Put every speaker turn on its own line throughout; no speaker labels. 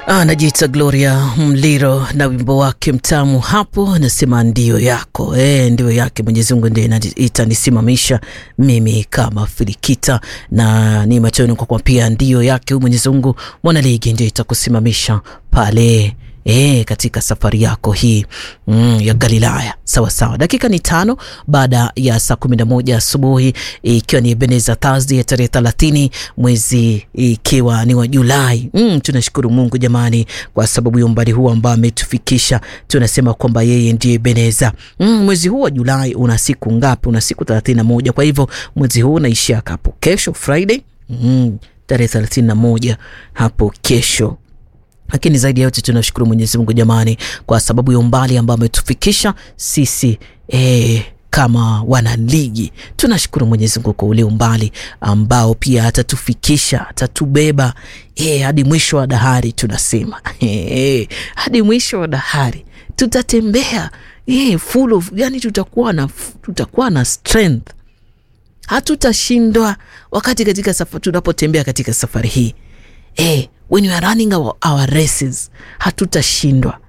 Anajiita Gloria Mliro na wimbo wake mtamu hapo, anasema ndio yako e, ndio yake Mwenyezi Mungu ndiye itanisimamisha mimi kama Filikita, na ni machoni kwa kwa pia ndio yake Mwenyezi Mungu mwanaligi ndio itakusimamisha pale E, katika safari yako hii mm, ya Galilaya sawa sawa. Dakika ni tano baada ya saa kumi na moja asubuhi ikiwa ni Ebenezer Thursday ya tarehe thelathini mwezi ikiwa ni wa Julai. Mm, tunashukuru Mungu jamani, kwa sababu ya umbali huu ambao ametufikisha. Tunasema kwamba yeye ndiye Ebenezer. Mm, mwezi huu wa Julai una siku ngapi? Una siku thelathini na moja. Kwa hivyo mwezi huu unaishia hapo kesho Friday, mm, tarehe thelathini na moja hapo kesho lakini zaidi ya yote tunashukuru Mwenyezi Mungu jamani, kwa sababu ya umbali ambao ametufikisha sisi e, kama wanaligi. Tunashukuru Mwenyezi Mungu kwa ule umbali ambao pia atatufikisha atatubeba e, hadi mwisho wa dahari. Tunasema e, hadi mwisho wa dahari tutatembea e, full of, yani tutakuwa na, tutakuwa na strength, hatutashindwa wakati katika safari, tunapotembea katika safari hii e, when we are running our, our races hatutashindwa.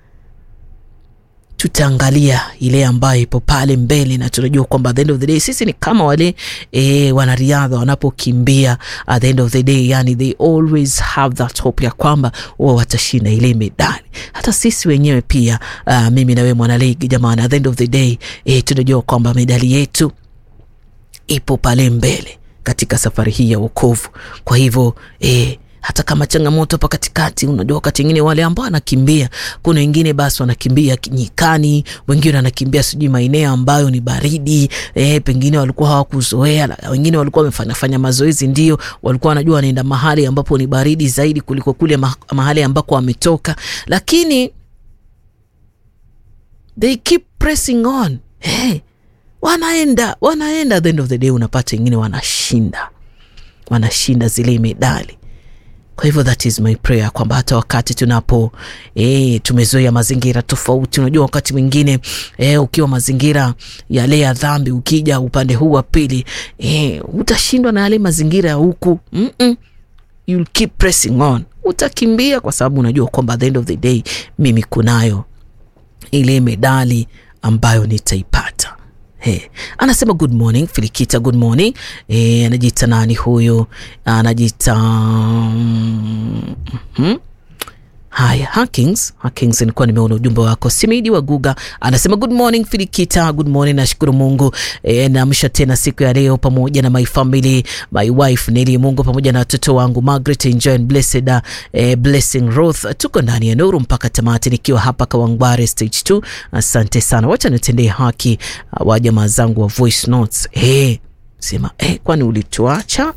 Tutaangalia ile ambayo ipo pale mbele, na tunajua kwamba at the end of the day sisi ni kama wale e, wanariadha wanapokimbia at the end of the day, yani they always have that hope ya kwamba wao watashinda ile medali. Hata sisi wenyewe pia uh, mimi na wewe mwanaligi jamani, at the end of the day e, tunajua kwamba medali yetu ipo pale mbele katika safari hii ya wokovu. Kwa hivyo e, hata kama changamoto hapa katikati, unajua wakati mwingine wale ambao wanakimbia, kuna wengine basi wanakimbia nyikani, wengine wanakimbia sijui maeneo ambayo ni baridi eh, pengine walikuwa hawakuzoea, wengine walikuwa wamefanya mazoezi, ndio walikuwa wanajua wanaenda mahali ambapo ni baridi zaidi kuliko kule mahali ambako wametoka, lakini they keep pressing on hey, wanaenda wanaenda, at the end of the day unapata wengine wanashinda wanashinda zile medali. Kwa hivyo that is my prayer kwamba hata wakati tunapo e, tumezoea mazingira tofauti. Unajua wakati mwingine e, ukiwa mazingira yale ya dhambi, ukija upande huu wa pili e, utashindwa na yale mazingira ya huku mm -mm. You'll keep pressing on, utakimbia kwa sababu unajua kwamba at the end of the day mimi kunayo ile medali ambayo nitaipata. Hey, anasema good morning Filikita, good morning. Hey, anajiita nani huyu? Anajiita mm -hmm. Haya, Hakings, Hakings, nilikuwa nimeona ujumbe wako. Simidi wa Guga anasema good morning Filikita, good morning. Nashukuru Mungu e, naamsha tena siku ya leo pamoja na my family, my wife Neli Mungu pamoja na watoto wangu Margaret Enjoy and Blessed e, Blessing Ruth. Tuko ndani ya nuru mpaka tamati, nikiwa hapa Kawangware stage 2. Asante sana, wacha nitendee haki wa jamaa zangu wa voice notes. E, sema e, kwani ulituacha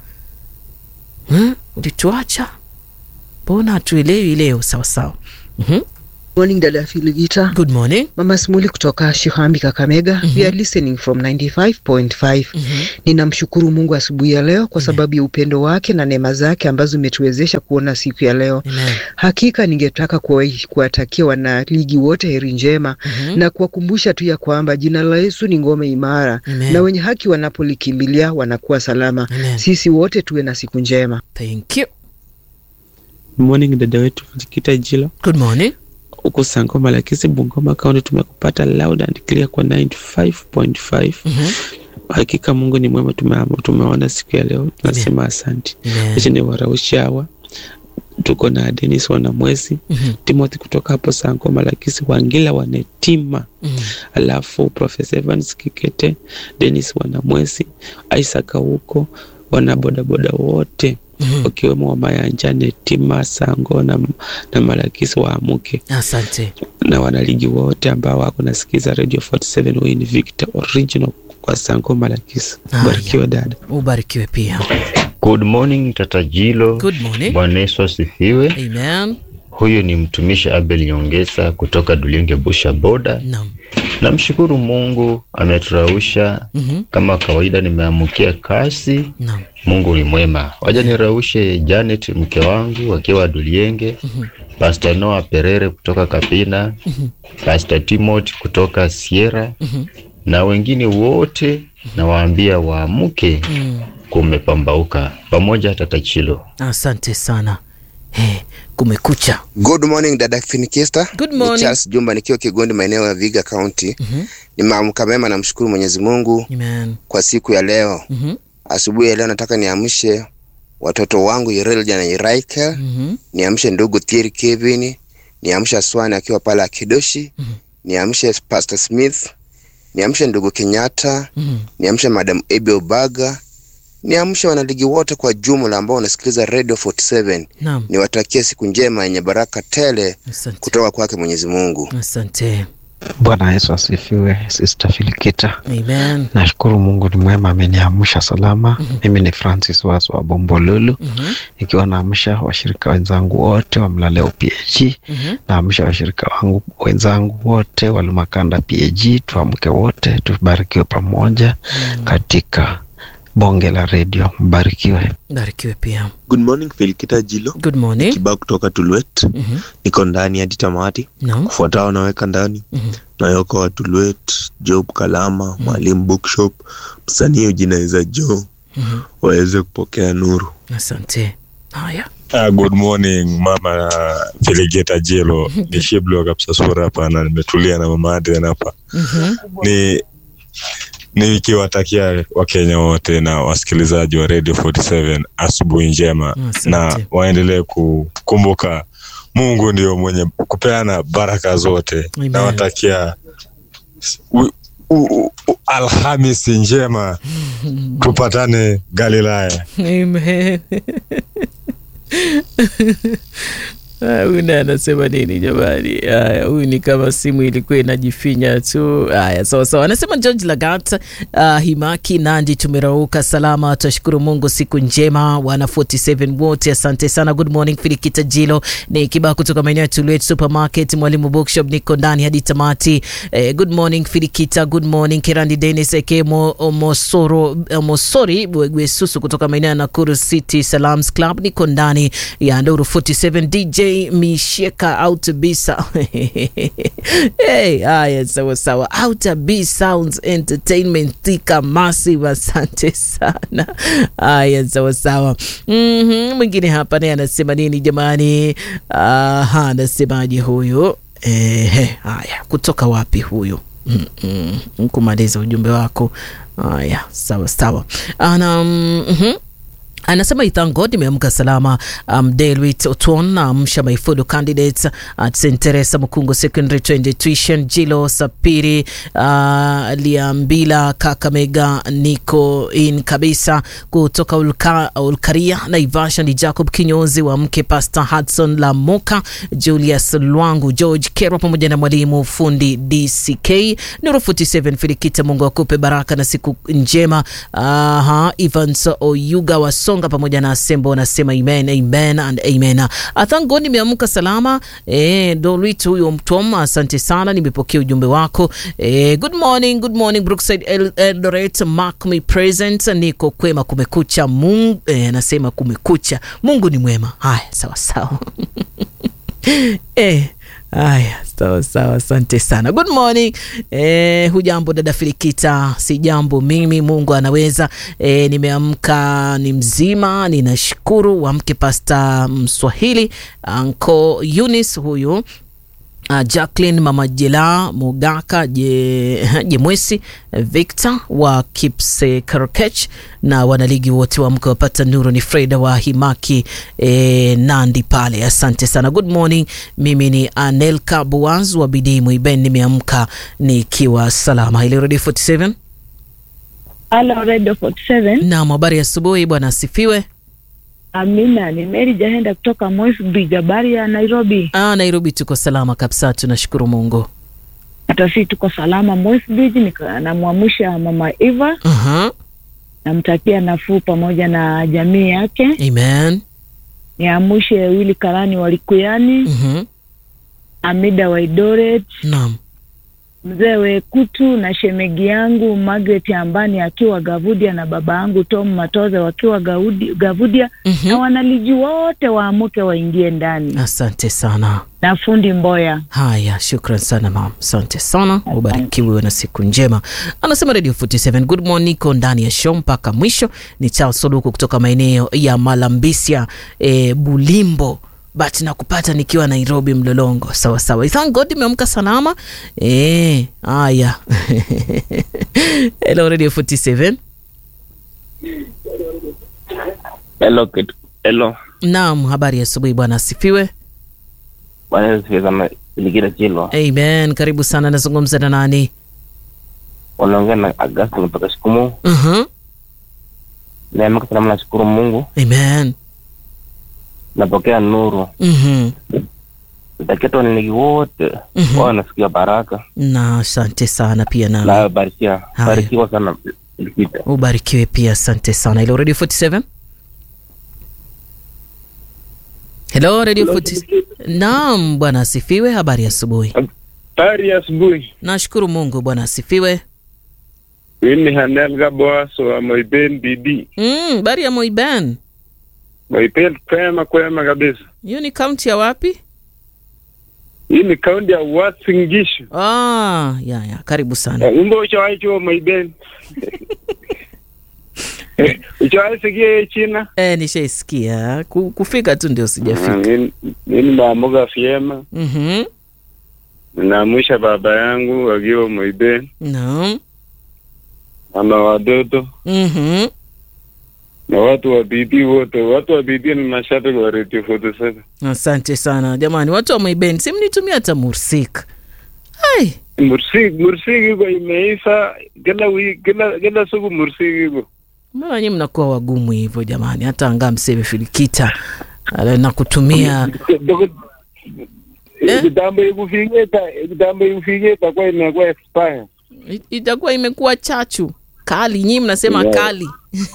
hmm? ulituacha Mbona hatuelewi leo? Sawa sawa. mm -hmm.
Morning dada Filigita.
Good morning.
Mama Simuli kutoka Shihambi Kakamega. mm -hmm. We are listening from 95.5. mm -hmm. Ninamshukuru Mungu asubuhi ya leo kwa sababu ya upendo wake na neema zake ambazo imetuwezesha kuona siku ya leo.
Amen.
Hakika ningetaka kuwatakia wanaligi wote heri njema
mm -hmm.
na kuwakumbusha tu ya kwamba jina la Yesu ni ngome imara.
Amen.
na wenye haki wanapolikimbilia wanakuwa salama.
Amen.
Sisi wote tuwe na siku njema.
Thank you.
Morning dada wetu Fikita Jilo
Good morning.
huku Sangoma Lakisi Bungoma kaunti, tumekupata loud and clear kwa 95.5.
mm -hmm.
Hakika Mungu ni mwema, tumeona siku ya leo, tunasema asante. Acha ni waraushawa tuko na Dennis Wanamwezi
mm -hmm.
Timothy kutoka hapo Sangoma Lakisi, Wangila Wanetima
mm -hmm.
alafu Professor Evans Kikete, Dennis Wanamwezi, Isaac huko wana bodaboda wote wakiwemo wa Mayanjane Tima Sango na, na Malakisi waamuke.
Asante.
Na wanaligi wote ambao wako nasikiza Radio 47 Win Victor original kwa Sango Malakisi. Ubarikiwe dada.
Ubarikiwe pia.
Good morning Tata Jilo.
Good morning.
Bwana Yesu asifiwe.
Amen.
Huyu ni mtumishi Abel Nyongesa kutoka Dulenge Busha Boda.
Naam.
Namshukuru Mungu ameturausha.
mm -hmm.
Kama kawaida nimeamukia kasi.
Naam.
Mungu ni mwema. Waja niraushe Janet mke wangu akiwa Dulienge.
mm -hmm.
Pastor Noah Perere kutoka Kapina.
mm -hmm.
Pastor Timothy kutoka Sierra.
mm -hmm.
na wengine wote nawaambia waamuke.
mm.
Kumepambauka pamoja Tata Chilo.
Asante sana. hey, kumekucha.
Good morning dada Finikista.
Good morning.
Ni Charles Jumba nikiwa Kigondi maeneo ya Viga County.
Mhm.
Nimeamka mema namshukuru Mwenyezi Mungu
Amen.
kwa siku ya leo.
Mhm.
Asubuhi ya leo nataka niamshe watoto wangu Irelja na Iraika,
Mhm.
niamshe ndugu Thierry Kevin, niamshe Aswani akiwa pale Akidoshi, niamshe Pastor Smith, niamshe ndugu Kenyatta,
Mhm.
niamshe Madam Abby Obaga, niamshe wanaligi wote kwa jumla ambao wanasikiliza Radio 47.
Naam.
Niwatakie siku njema yenye baraka tele
Asante.
kutoka kwake Mwenyezi Mungu.
Asante.
Bwana Yesu asifiwe. Sister Filikita,
Amen.
nashukuru Mungu ni mwema, ameniamsha salama. Mimi ni Francis Wazo wa Bombolulu,
Mhm.
nikiwa naamsha washirika wenzangu wote wa Mlaleo PAG,
Mhm.
naamsha washirika wangu wenzangu wote wa Lumakanda PAG. Tuamke wote, tubarikiwe pamoja katika bonge la redio. Mbarikiwe.
Barikiwe pia.
Good morning Felikita Jilo
Good morning.
Kibao kutoka Tulwet.
Mhm.
Niko ndani hadi tamati.
Naam.
Kufuatao naweka ndani
Mhm.
Nayoko wa Tulwet, Job Kalama, Mwalimu Bookshop, msanii ujinaweza Joe
Mhm.
waweze kupokea nuru.
Asante. Haya.
Uh, good morning mama Feligeta Jelo ni Shiblo kabisa sura hapa na nimetulia na mama Adrian hapa
Mhm.
ni nikiwatakia Wakenya wote na wasikilizaji wa Radio 47 asubuhi njema
Asante.
na waendelee kukumbuka Mungu ndio mwenye kupeana baraka zote.
Amen.
Nawatakia u- u- u- Alhamisi njema, tupatane Galilaya.
Amen. Ah, Huyu naye anasema nini jamani? Haya, huyu ni kama simu ilikuwa inajifinya tu. Haya, sawa sawa. Anasema George Lagat, uh, Himaki Nandi, tumerauka salama, twashukuru Mungu, siku njema wana 47 wote, asante sana. Good morning Filikita Jilo, ni kibao kutoka maeneo ya Tulwet Supermarket, Mwalimu Bookshop, niko ndani hadi tamati. Eh, good morning Filikita, good morning Kirandi Dennis Ekemo Mosoro Mosori Bwegwesusu kutoka maeneo ya Nakuru City Salams Club, niko ndani ya Nduru 47 DJ Misheka Outabisa. hey, haya sawa sawa. Outab Sounds Entertainment Thika Massive, asante sana. Haya sawa sawa. Mhm, mwingine hapa naye anasema nini jamani? Aha, anasemaje huyu? Ehe, haya kutoka wapi huyu? Mm, mm, kumaliza ujumbe wako. Haya, sawa sawa. Ana mhm. Anasema thank God nimeamka salama. Um, Delwit Otwon amsha my fellow candidates at St Teresa Mukungu Secondary Trend Tuition Jilo Sapiri uh, Liambila Kakamega niko in kabisa kutoka Ulka, Ulkaria Naivasha ni Jacob Kinyozi wa mke Pastor Hudson Lamoka Julius Lwangu George Kerwa pamoja na mwalimu fundi DCK Nuru 47 Filikita, Mungu akupe baraka na siku njema. Aha, Evans Oyuga wasonga pamoja na Sembo wanasema amen, amen and amen. I thank God nimeamka salama. Eh, Dolwit huyo mtom, asante sana, nimepokea ujumbe wako. Eh, good morning, good morning Brookside El Eldoret, mark me present. Niko kwema, kumekucha. Mungu eh, anasema kumekucha, Mungu ni mwema. Haya, sawa sawa. eh, Haya, sawa sawa, asante sana. Good morning. Eh, hujambo dada Filikita? Si jambo mimi, Mungu anaweza. Eh, nimeamka ni mzima, ninashukuru. Wamke Pasta Mswahili Anko Eunice huyu Uh, Jacqueline Mama Jela Mugaka Je, Jemwesi Victor wa Kipsekarkech na wanaligi wote wa mke wapata nuru. Ni Freda wa Himaki eh, Nandi pale, asante sana. Good morning, mimi ni Anelka Boaz wa Bidii Mwiben, nimeamka nikiwa salama. Ile Radio 47
Halo Radio 47.
Naam, habari ya asubuhi bwana, asifiwe.
Amina, ni Mary Jahenda kutoka Moi's Bridge, habari ya Nairobi.
Ah, Nairobi tuko salama kabisa, tunashukuru Mungu.
Hata sisi tuko salama Moi's Bridge. nika- Namwamsha mama Eva,
Aha,
namtakia nafuu pamoja na jamii yake.
amen.
Niamshe Wili Karani Walikuyani,
Mhm,
Amida Waidoret,
naam.
mzee Wekutu na shemegi yangu Margaret Ambani akiwa Gavudia na baba yangu Tom Matoze wakiwa Gaudi, Gavudia
Mhm.
na wanaliji wote waamuke waingie ndani
Asante sana.
na fundi Mboya.
Haya, shukran sana mam, asante sana, ubarikiwe na siku njema. Anasema Radio 47 good morning, niko ndani ya show mpaka mwisho. Ni Charles Soluku kutoka maeneo ya Malambisia e, Bulimbo but nakupata nikiwa Nairobi Mlolongo. Sawa sawa, thank God imeamka salama. Eh, haya hello Radio 47
Hello, kid. Hello.
Naam, habari ya asubuhi bwana, asifiwe.
Bwana Yesu asifiwe sana. Ligida Chilo.
Amen, karibu sana. Nazungumza na nani?
Wanaongea na Augustine kutoka Shikumu.
Mhm.
Naamka salama, nashukuru Mungu.
Amen.
Napokea nuru.
Mhm.
Natakia tu wananigi wote
Mhm.
wao wanasikia baraka
Na asante sana pia
na
na
barikia
Haya.
barikiwa sana Ligida.
ubarikiwe pia, asante sana. Hello Radio 47 Hello Radio 47 Naam, bwana asifiwe. Habari ya asubuhi.
Habari ya asubuhi.
Nashukuru Mungu, bwana asifiwe.
Mimi ni Hanel Gaboaso wa Moiben BD.
Mm, habari ya Moiben.
Moiben kwema kwema kabisa.
Hiyo ni kaunti ya wapi?
Hii ni kaunti ya Uasin Gishu.
Ah, ya ya, karibu sana.
Eh, Umbo ushawahi chuo Moiben? Ushawahi sikia hiyo China?
Eh, nishaisikia. Ku- Kufika tu ndio
Ah,
sijafika.
Mimi mimi naamuka vyema.
Mhm.
Naamusha baba yangu akiwa Moiben,
Naam.
mama watoto
Mhm.
na watu wa BD wote. Watu wa BD ni mashabiki wa Radio 47.
Asante sana jamani, watu wa Moiben, si mnitumia hata mursik. Ai,
Mursik, Mursik iko imeisha kila wiki, kila kila siku Mursik iko.
mbona nyinyi mnakuwa wagumu hivyo jamani? Hata angaa mseve filikita ala, nakutumia Eh?
kitambo ikufiketa kitambo ikufiketa kwa imekuwa expire
i- itakuwa imekuwa chachu kali, nyinyi mnasema
Yeah.
kali.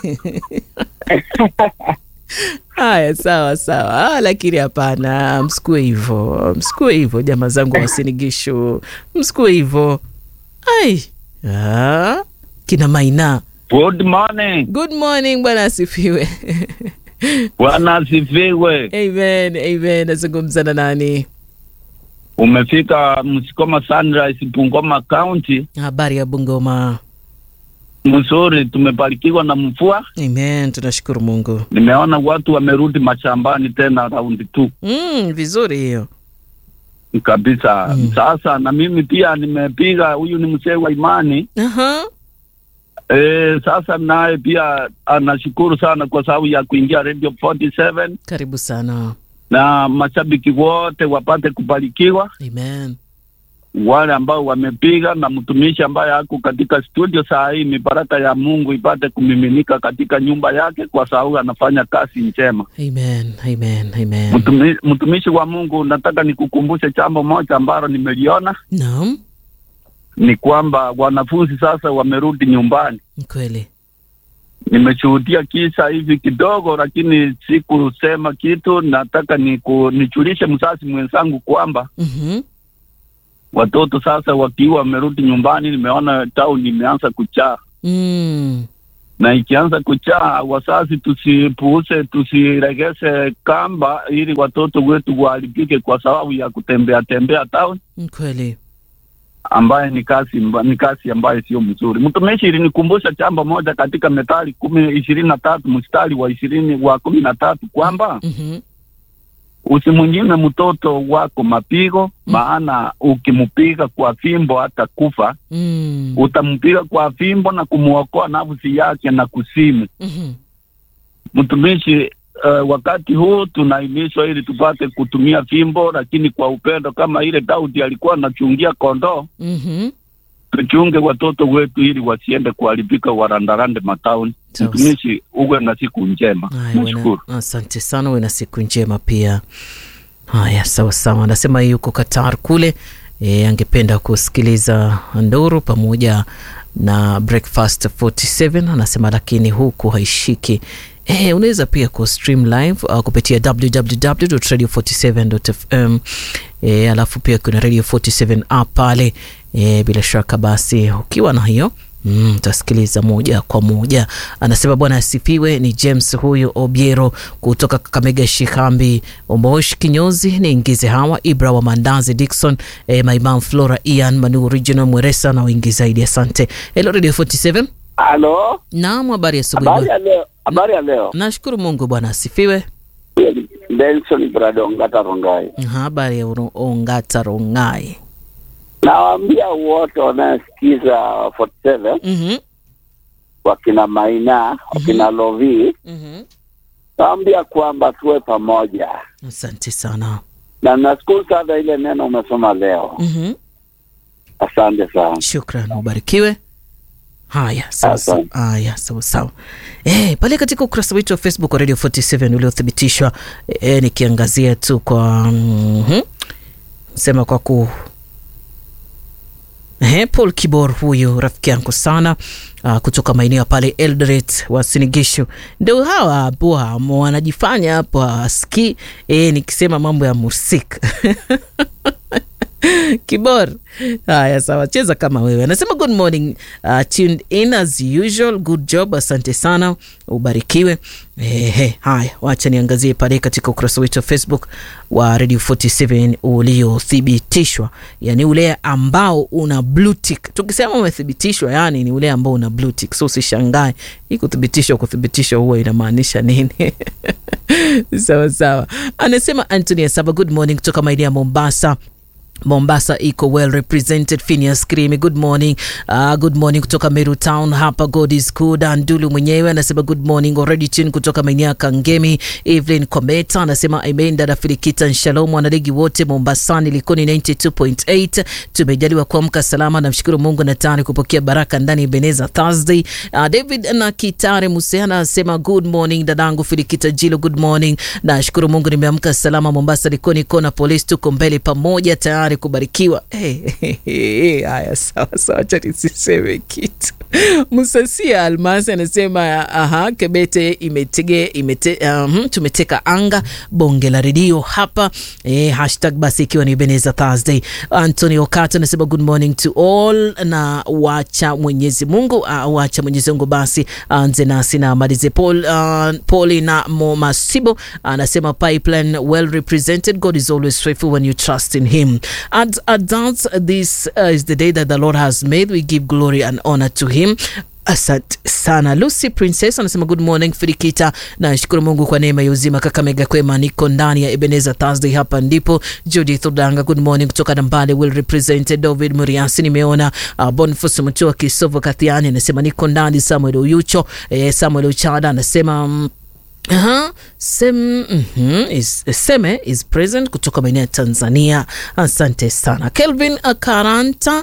Haya, sawa sawa. Ah, lakini hapana, msikue hivyo, msikue hivyo jamaa zangu wasinigishu, msikue hivyo. Ai, ah, kina Maina.
Good morning.
Good morning, bwana asifiwe.
Bwana asifiwe.
Amen, amen. Nazungumza na nani?
Umefika Msikoma Sunrise, Bungoma County.
Habari ya Bungoma.
Mzuri, tumebarikiwa na mvua.
Amen, tunashukuru Mungu.
Nimeona watu wamerudi mashambani tena raundi tu
Mm, vizuri hiyo.
kabisa.
Mm.
Sasa na mimi pia nimepiga, huyu ni mzee wa imani
Aha.
e, sasa naye pia anashukuru sana kwa sababu ya kuingia Radio 47
Karibu sana.
na mashabiki wote wapate kubarikiwa,
Amen.
wale ambao wamepiga na mtumishi ambaye ako katika studio saa hii, mibaraka ya Mungu ipate kumiminika katika nyumba yake, kwa sababu anafanya kazi njema.
Amen, amen, amen.
Mtumi, mtumishi wa Mungu, nataka nikukumbushe jambo moja ambalo nimeliona
Naam,
ni kwamba wanafunzi sasa wamerudi nyumbani.
ni kweli.
Nimeshuhudia kisa hivi kidogo, lakini sikusema kitu. Nataka niku, nijulishe mzazi mwenzangu kwamba
Mhm.
watoto sasa wakiwa wamerudi nyumbani, nimeona town imeanza kuchaa,
Mm.
na ikianza kuchaa, wazazi tusipuuse, tusiregeze kamba ili watoto wetu waharibike kwa sababu ya kutembea tembea town
Ni kweli.
ambaye ni kazi mba- ni kazi ambayo sio mzuri. Mtumishi ilinikumbusha jambo moja katika Methali kumi ishirini na tatu mstari wa ishirini wa kumi na tatu kwamba
Mhm.
usimnyime mtoto wako mapigo, maana ukimpiga kwa fimbo hata kufa,
Mm.
utampiga kwa fimbo na kumwokoa nafsi yake na kusimu.
Mhm.
Mtumishi, uh, wakati huu tunahimizwa ili tupate kutumia fimbo, lakini kwa upendo, kama ile Daudi alikuwa anachungia kondoo
Mhm.
tuchunge watoto wetu ili wasiende kuharibika warandarande matauni.
Sawa.
Mtumishi, uwe na siku njema.
Haya, uwe na-
Nashukuru.
asante sana, uwe na siku njema pia. Haya, sawa sawa. Anasema yuko Qatar kule, e, angependa kusikiliza Nduru pamoja na Breakfast 47 anasema, lakini huku haishiki. E, unaweza pia ku stream live uh, kupitia www.radio47.fm e, alafu pia kuna Radio 47 app pale e, bila shaka basi ukiwa na hiyo Mm, utasikiliza moja kwa moja. Anasema bwana asifiwe. Ni James huyu Obiero kutoka Kakamega, Shikambi, Omosh kinyozi niingize hawa Ibra wa Mandazi, Dixon eh, Maimam Flora, Ian Manu, Original Mweresa na wengi zaidi. Asante. Hello Radio 47.
Halo,
Naam, habari ya asubuhi.
habari ya
bwana.
leo. Habari ya leo.
Nashukuru Mungu, bwana asifiwe.
Benson Brado Ongata Rongai.
Habari ya Oro- Ongata Rongai.
Nawaambia wote wanaosikiza 47
Mhm.
wakina Maina, wakina Lovi,
Mhm.
nawaambia kwamba tuwe pamoja,
Asante sana.
na nashukuru sana ile neno umesoma leo.
Mhm.
Asante sana.
Shukran, ubarikiwe. Haya, sawa sawa. Haya, sawa sawa. Eh, pale katika ukurasa wetu wa Facebook wa Radio 47 uliothibitishwa eh, nikiangazia tu kwa mhm, sema kwa ku Eh, Paul Kibor huyu rafiki yangu sana uh, kutoka maeneo ya pale Eldoret wa Sinigishu, ndio hawa hapo hamo wanajifanya hapo hawasikii eh, nikisema mambo ya musik Kibor. Haya, sawa, cheza kama wewe. Anasema good morning, uh, tuned in as usual, good job, asante sana, ubarikiwe. Ehe, haya, wacha niangazie pale katika ukurasa wetu wa Facebook wa Radio 47 uliothibitishwa, yani ule ambao una blue tick. Tukisema umethibitishwa, yani ni ule ambao una blue tick, so usishangae hii kuthibitishwa. Kuthibitishwa huwa inamaanisha nini? sawa sawa. Anasema Anthony Asaba, good morning kutoka maeneo ya Mombasa. Mombasa iko well represented. Phineas Krimi, good morning. Uh, good morning kutoka Meru Town hapa, God is good. Andulu mwenyewe anasema good morning already tune kutoka maeneo ya Kangemi. Evelyn Kometa anasema amen. Dada Filikita Shalom, wanaligi wote Mombasani, Likoni 92.8 tumejaliwa kuamka salama, namshukuru Mungu na tayari kupokea baraka ndani ya Beneza Thursday. Uh, David na Kitare Musehana anasema good morning dadangu Filikita Jilo, good morning. Nashukuru Mungu nimeamka salama Mombasa, Likoni kona polisi, tuko mbele pamoja tayari kubarikiwa. Hey, hey, hey, haya sawa sawa, acha nisiseme kitu. Musasia Almasi anasema aha, Kebete imetege, imete, um, tumeteka anga bonge la redio hapa eh, hashtag basi ikiwa ni Beneza Thursday. Anthony Okato anasema good morning to all, na wacha Mwenyezi Mungu uh, wacha Mwenyezi Mungu basi anze nasi na malize. Paul, uh, Pauli na Momasibo anasema pipeline well represented. God is always faithful when you trust in him. At adults, this uh, is the day that the Lord has made. We give glory and honor to him. Asante sana Lucy Princess anasema good morning Firikita, nashukuru Mungu kwa neema ya uzima. Kakamega kwema, niko ndani ya Ebenezer Thursday, hapa ndipo. Judith Odanga, good morning kutoka Nambale, well represented. David Muriasi nimeona. Uh, Boniface Mutua Kisovo Kathiani anasema niko ndani. Samuel Uyucho eh, Samuel Uchada anasema mm, Aha, sem, mhm, is, Seme is present kutoka maeneo ya Tanzania. Asante sana Kelvin Akaranta.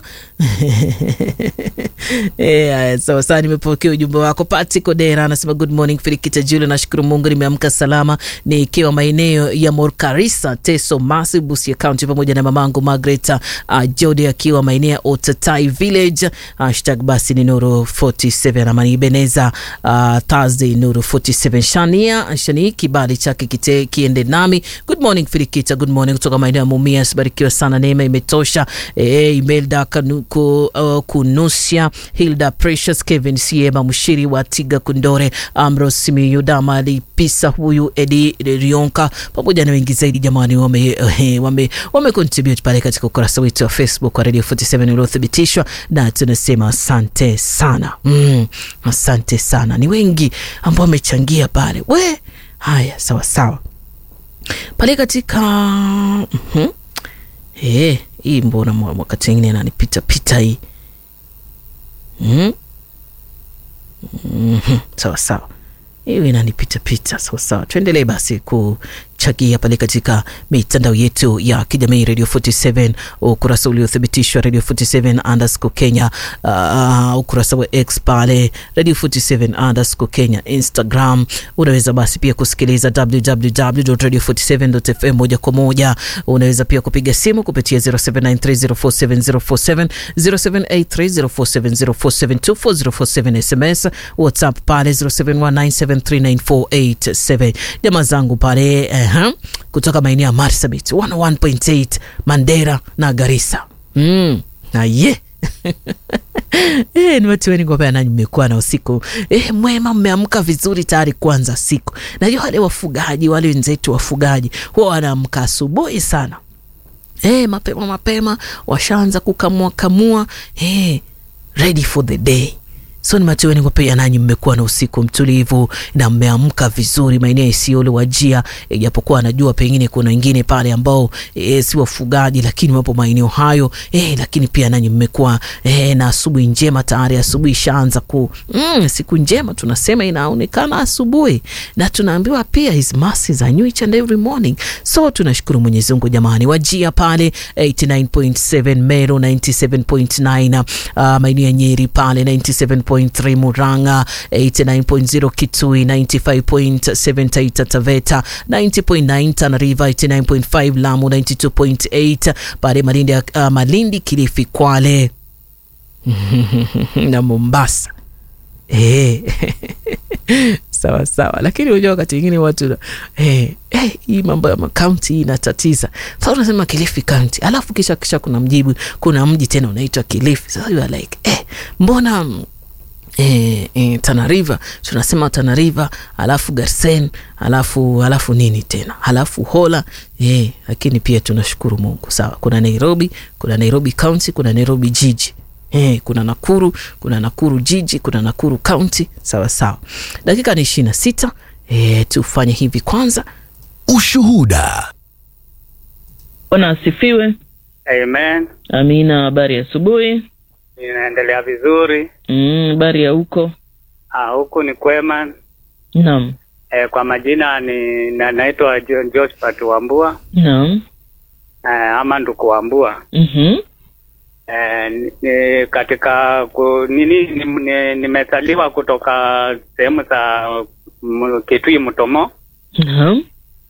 Eh, sawa sawa, nimepokea ujumbe wako. Pati Kodera anasema good morning Filikita Jule, nashukuru Mungu nimeamka salama nikiwa maeneo ya Morkarisa, Teso Masi, Busia County, pamoja na mamangu Margaret uh, Jodi akiwa maeneo ya Otatai Village. Hashtag basi ni Nuru 47 ama ni Beneza uh, Thursday Nuru 47 Shania Shani kibali chake kite kiende nami. Good morning Filikita, good morning kutoka maeneo ya Mumias, barikiwa sana, neema imetosha. Eh, Imelda Kanuko uh, Kunusia Hilda Precious Kevin Siema Mshiri wa Tiga Kundore Ambrose Simiyu Damali Pisa huyu Edi Rionka pamoja na wengi zaidi jamani, wame, eh, wame, wame contribute pale katika ukurasa wetu wa Facebook wa Radio 47 uliothibitishwa, na tunasema asante sana mm, asante sana. Ni wengi ambao wamechangia pale we. Haya, sawa sawa pale katika mm -hmm. Eh, hii mbona wakati wengine nanipita pita hii mm -hmm. Sawa sawa, hiyo inanipita pita. Sawa sawa, tuendelee basi kuchagia pale katika mitandao yetu ya kijamii Radio 47, ukurasa uliothibitishwa Radio 47 underscore Kenya, uh, ukurasa wa X pale Radio 47 underscore Kenya, Instagram. Unaweza basi pia kusikiliza www.radio47.fm moja kwa moja. Unaweza pia kupiga simu kupitia 0793047047 0783047047 SMS, WhatsApp pale 0719739487. Jamaa zangu pale uh, kutoka maeneo ya Marsabit 101.8 Mandera na Garissa mm, na ye E, ni watu wengi ngopea nanyi mmekuwa na usiku e, mwema, mmeamka vizuri tayari kuanza siku. Najua wale wafugaji wale wenzetu wafugaji huwa wanaamka asubuhi sana e, mapema mapema, washaanza kukamua kamua e, ready for the day So ni matumaini kwamba pia nanyi mmekuwa na usiku mtulivu na mmeamka vizuri maeneo Isiolo, Wajia, ijapokuwa najua pengine kuna wengine pale ambao e, si wafugaji lakini wapo maeneo hayo e, lakini pia nanyi mmekuwa e, na asubuhi njema tayari. Asubuhi ishaanza ku mm, siku njema tunasema inaonekana asubuhi, na tunaambiwa pia his mercies are new each and every morning. So tunashukuru Mwenyezi Mungu jamani. Wajia pale 89.7 Meru 97.9 uh, maeneo ya Nyeri pale 97.3 Murang'a 89.0 Kitui 95.7 Taita Taveta 90.9 Tana River 89.5 Lamu 92.8 pale Malindi, uh, Malindi Kilifi Kwale na Mombasa eh. sawa sawa, lakini unajua wakati mwingine watu eh, eh, hii mambo ya makaunti hii inatatiza. Sasa unasema Kilifi County, alafu kisha kisha kuna mjibu, kuna mji tena unaitwa Kilifi. Sasa you are like eh, mbona E, e, Tana River tunasema Tana River, alafu Garsen, alafu alafu nini tena, alafu Hola e, lakini pia tunashukuru Mungu. Sawa, kuna Nairobi, kuna Nairobi County, kuna Nairobi jiji e, kuna Nakuru, kuna Nakuru jiji, kuna Nakuru County. Sawa sawa, dakika ni ishirini na sita. E, tufanye hivi kwanza.
Ushuhuda.
Bwana asifiwe.
Amen.
Amina. Habari ya asubuhi.
Inaendelea vizuri.
Habari mm, ya huko?
Ah, huku ni kwema.
Naam.
E, kwa majina ni na, naitwa Josephat Wambua.
Naam.
E, ama Nduku Wambua.
Mhm.
E, ni, katika ku, nini nimezaliwa ni, ni kutoka sehemu za Kitui Mtomo.
Naam.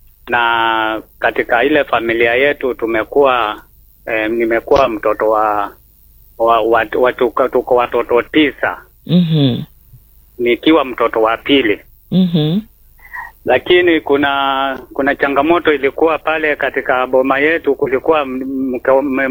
Na katika ile familia yetu tumekuwa e, nimekuwa mtoto wa wa, wa, wa, tuko, tuko watoto tisa.
Mhm.
Nikiwa mtoto wa pili.
Mhm.
Lakini kuna kuna changamoto ilikuwa pale katika boma yetu, kulikuwa mke,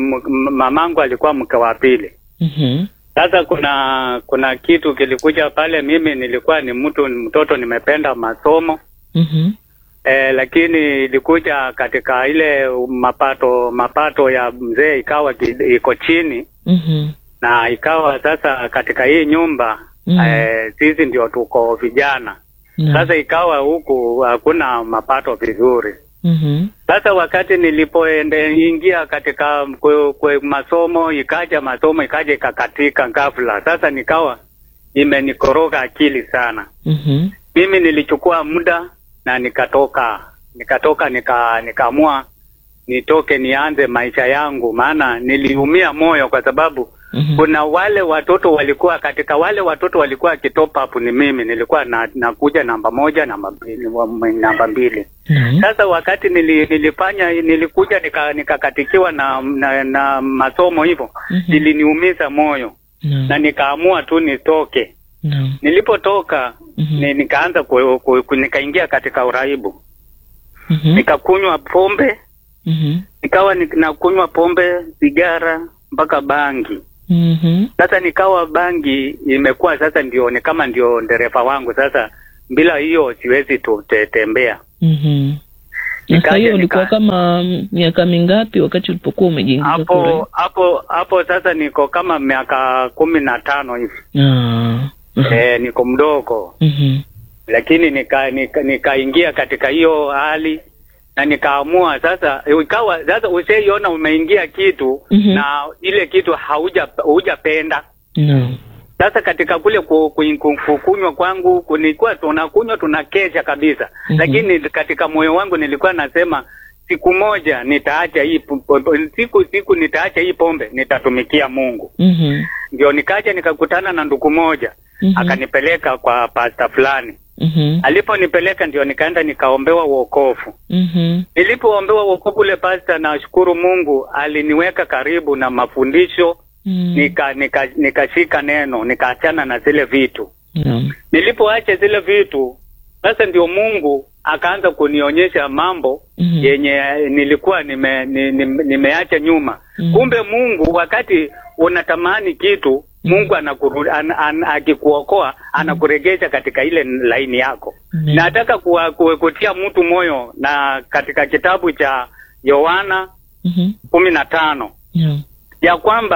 mamangu alikuwa mke wa pili.
Mhm.
Sasa kuna kuna kitu kilikuja pale, mimi nilikuwa ni mtu mtoto nimependa masomo.
Mhm.
E, lakini ilikuja katika ile mapato mapato ya mzee ikawa iko chini.
Mhm.
Na ikawa sasa katika hii nyumba
Mhm.
eh, sisi ndio tuko vijana.
Naam.
Sasa ikawa huku hakuna mapato vizuri.
Mhm.
Sasa wakati nilipoende ingia katika kwe, kwe masomo ikaja masomo ikaja ikakatika ghafla. Sasa nikawa imenikoroga akili sana.
Mhm.
Mimi nilichukua muda na nikatoka nikatoka nika nikaamua nitoke nianze maisha yangu, maana niliumia moyo kwa sababu
Mhm.
kuna wale watoto walikuwa katika wale watoto walikuwa kitop up ni mimi nilikuwa na, nakuja namba moja namba mbili, wa- namba mbili.
Mhm.
Sasa wakati nili, nilifanya nilikuja nika- nikakatikiwa na, na, na masomo hivyo
Mhm.
iliniumiza moyo
Naam.
na nikaamua tu nitoke.
Naam.
Nilipotoka
Mhm.
ni, nikaanza ku, ku, ku, nikaingia katika uraibu
Mhm.
nikakunywa pombe
Mhm.
nikawa ni- nakunywa pombe, sigara mpaka bangi.
Mhm.
Sasa nikawa bangi imekuwa sasa ndio ni kama ndio dereva wangu sasa, bila hiyo siwezi tu- te- tembea.
Mhm. Na
Nikaja
saa hiyo ulikuwa
nika-
kama mm, miaka mingapi wakati ulipokuwa umejiingiza kwa
Hapo hapo hapo sasa niko kama miaka kumi na tano hivi
Ah.
eh, niko mdogo
Mhm.
lakini nika nika- nikaingia katika hiyo hali na nikaamua sasa, ikawa sasa usaiona umeingia kitu
Mhm.
na ile kitu hauja hujapenda
Naam.
Sasa katika kule ku- ku- ku- kukunywa kwangu kunikuwa tunakunywa tunakesha kabisa,
Mhm.
lakini katika moyo wangu nilikuwa nasema siku moja nitaacha hii po- po- siku siku nitaacha hii pombe, nitatumikia Mungu.
Mhm.
Ndio nikaja nikakutana na ndugu moja
Mhm.
akanipeleka kwa pasta fulani.
Mhm.
Aliponipeleka ndio nikaenda nikaombewa wokovu.
Mhm.
Nilipoombewa wokovu ule pasta, nashukuru Mungu aliniweka karibu na mafundisho
Mhm.
nika nika nikashika neno nikaachana na zile vitu.
Naam.
Nilipoacha zile vitu sasa, ndio Mungu akaanza kunionyesha mambo
Mhm.
yenye nilikuwa nime, ni- ni- nimeacha nyuma.
Mhm.
Kumbe Mungu wakati unatamani kitu Mungu anakuru, an, an, akikuokoa anakuregesha katika ile laini yako.
Amen.
Nataka kuwa, kuwa, kutia mtu moyo na katika kitabu cha Yohana
Mhm.
kumi na tano
Naam.
ya kwamba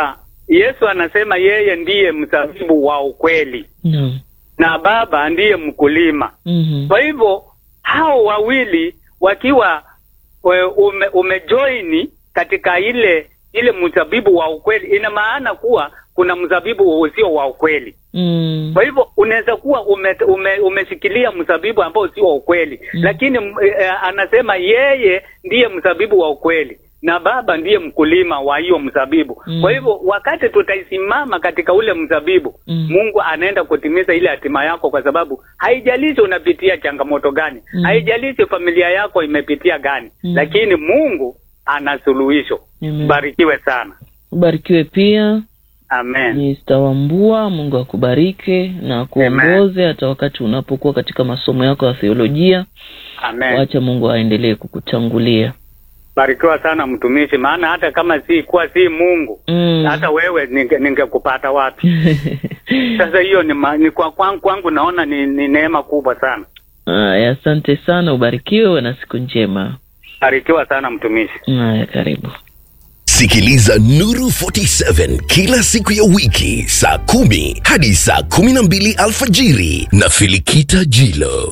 Yesu anasema yeye ndiye mzabibu wa ukweli
Naam.
na Baba ndiye mkulima.
Mhm.
Kwa hivyo hao wawili wakiwa we- ume, umejoini katika ile ile mzabibu wa ukweli, ina maana kuwa kuna mzabibu usio wa ukweli.
Mm.
Kwa hivyo unaweza kuwa ume, ume, umeshikilia mzabibu ambao sio wa ukweli
Mm.
lakini m- eh, anasema yeye ndiye mzabibu wa ukweli na Baba ndiye mkulima wa hiyo mzabibu.
Mm.
Kwa hivyo wakati tutaisimama katika ule mzabibu
Mm.
Mungu anaenda kutimiza ile hatima yako, kwa sababu haijalishi unapitia changamoto gani,
Mm.
haijalishi familia yako imepitia gani,
Mm.
lakini Mungu ana suluhisho.
Amen.
Barikiwe sana,
Ubarikiwe pia
amen.
Mr. Wambua, Mungu akubariki na akuongoze hata wakati unapokuwa katika masomo yako ya theolojia.
Amen.
Wacha Mungu aendelee kukutangulia.
Barikiwa sana mtumishi, maana hata kama si kuwa si Mungu
Mm.
hata wewe ninge- ningekupata wapi? Sasa hiyo ni, ma, ni kwa kwangu, kwangu naona ni, ni neema kubwa sana.
Haya, asante sana, ubarikiwe, uwe na siku njema.
Barikiwa sana mtumishi.
Haya, karibu.
Sikiliza Nuru 47 kila siku ya wiki saa kumi hadi saa kumi na mbili alfajiri na Filikita Jilo.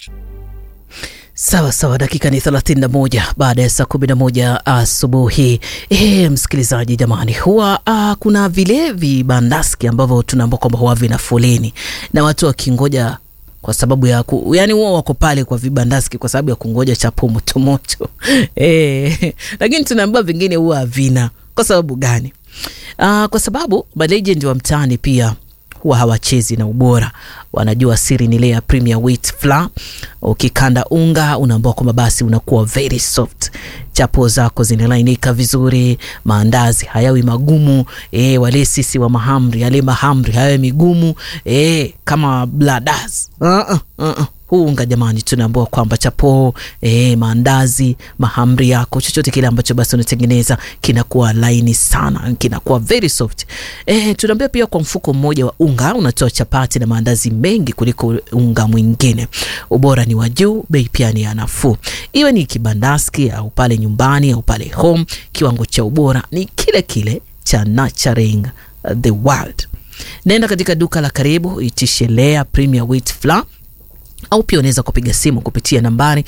Sawa sawa, dakika ni 31 baada ya saa 11 asubuhi. E, msikilizaji jamani, huwa ah, kuna vile vibandaski ambavyo tunaambua kwamba huwa vina foleni na watu wakingoja kwa sababu ya ku, yani huwa wako pale kwa vibandaski kwa sababu ya kungoja chapo motomoto e, lakini tunaambiwa vingine huwa havina. Kwa sababu gani? Ah, kwa sababu malegend wa mtaani pia huwa hawachezi na ubora, wanajua siri ni ile ya Premier Wheat Flour. Ukikanda unga unaambiwa kwamba basi unakuwa very soft, chapo zako zinalainika vizuri, maandazi hayawi magumu. E, wale sisi wa mahamri, yale mahamri hayawi migumu e, kama bladas uh -uh, uh -uh. Huu unga jamani, tunaambiwa kwamba chapo e, maandazi, mahamri yako, chochote kile ambacho basi unatengeneza kinakuwa laini sana, kinakuwa very soft. E, tunaambia pia kwa mfuko mmoja wa unga unatoa chapati na maandazi mengi kuliko unga mwingine. Ubora ni wa juu, bei pia ni ya nafuu. Iwe ni kibandaski au pale nyumbani au pale home, kiwango cha ubora ni kile kile cha Nurturing the World. Nenda katika duka la karibu, itishe Lea Premier Wheat Flour au pia unaweza kupiga simu kupitia nambari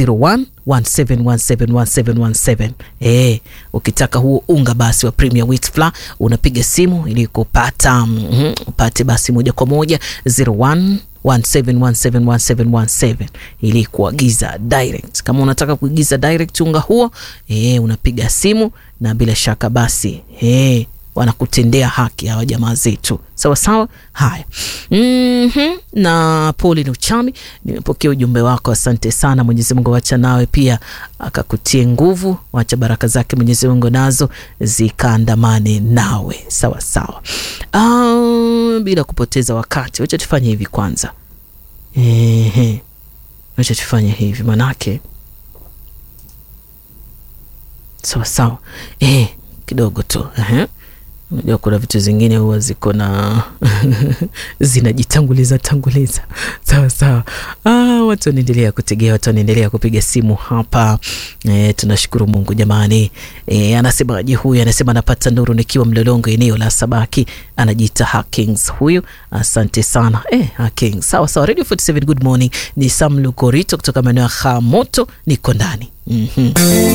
0117171717. Eh, ukitaka huo unga basi wa Premier Wheat Flour unapiga simu ili kupata mm, upate basi moja kwa moja 01 17171717 ili kuagiza direct. Kama unataka kuagiza direct unga huo eh, unapiga simu na bila shaka basi eh, wanakutendea haki hawa jamaa zetu sawa sawa. Haya, mm-hmm. na poli ni uchami, nimepokea ujumbe wako, asante sana. Mwenyezi Mungu wacha nawe pia akakutie nguvu, wacha baraka zake Mwenyezi Mungu nazo zikaandamane nawe sawa sawa. Uh, bila kupoteza wakati, wacha tufanye hivi kwanza. Ehe, wacha tufanye hivi manake sawa sawa. Eh, kidogo tu ehe Unajua kuna vitu zingine huwa ziko na zinajitanguliza tanguliza. Sawa sawa. Ah, watu wanaendelea kutegea, watu wanaendelea kupiga simu hapa. E, tunashukuru Mungu jamani. E, anasemaje huyu? Anasema anapata nuru nikiwa Mlolongo, eneo la Sabaki. Anajiita Hakings huyu. Asante sana e, Hakings. Sawa sawa. Radio 47 good morning. Ni Sam Lukorito kutoka maeneo ya Hamoto, niko ndani mm -hmm.